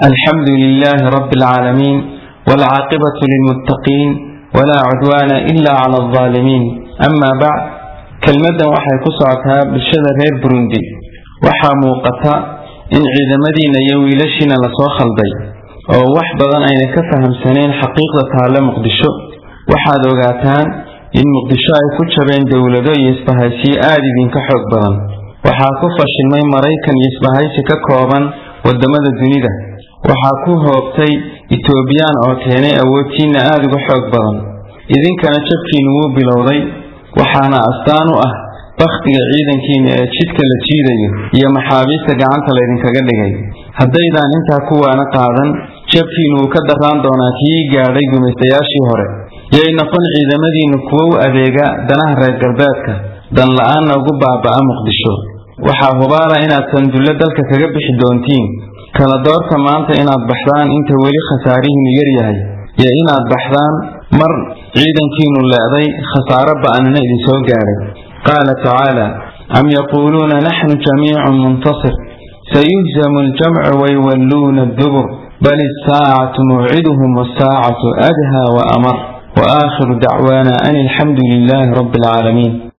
الحمد لله رب العالمين والعاقبة للمتقين ولا عدوان إلا على الظالمين أما بعد كلمة waxay ku socotaa bulshada reer burundi waxaa muuqata in ciidamadiina iyo wiilashiina lasoo khalday oo wax badan ayna ka fahamsaneen xaqiiqda taale muqdisho waxaad ogaataan in muqdisho ay ku jabeen dowlado iyo isbahaysiyo aada idinka xoog badan waxaa ku fashilmay maraykan iyo isbahaysi ka kooban wadamada dunida waxaa ku hoobtay etoobiyaan oo keenay awoodtiinna aada uga xoog badan idinkana jabkiinu wuu bilowday waxaana astaan u ah bakhtiga ciidankiina ee jidka la jiidayo iyo maxaabiista gacanta laydinkaga dhigay haddaydaan intaa kuwaana qaadan jabkiinu wuu ka darraan doonaa kii gaadhay gumaystayaashii hore yay noqon ciidamadiinnu kuwo u adeega danaha reer galbeedka dan la-aanna ugu baaba'a muqdisho waxaa hubaala inaad sandullo dalka kaga bixi doontiin kala doorta maanta inaad baxdaan inta weli khasaarihiinu yaryahay iyo inaad baxdaan mar ciidankiinu leeday khasaaro ba'anina idinsoo gaadhay qaala tacaala am yaquuluuna naxnu jamiicun muntasir sayuhzamu aljamcu wayuwalluuna addubur bal isaacatu mawciduhum wasaacatu adhaa wa amar wa aakhiru dacwaana an alxamdu lilaahi rabbi alcaalamiin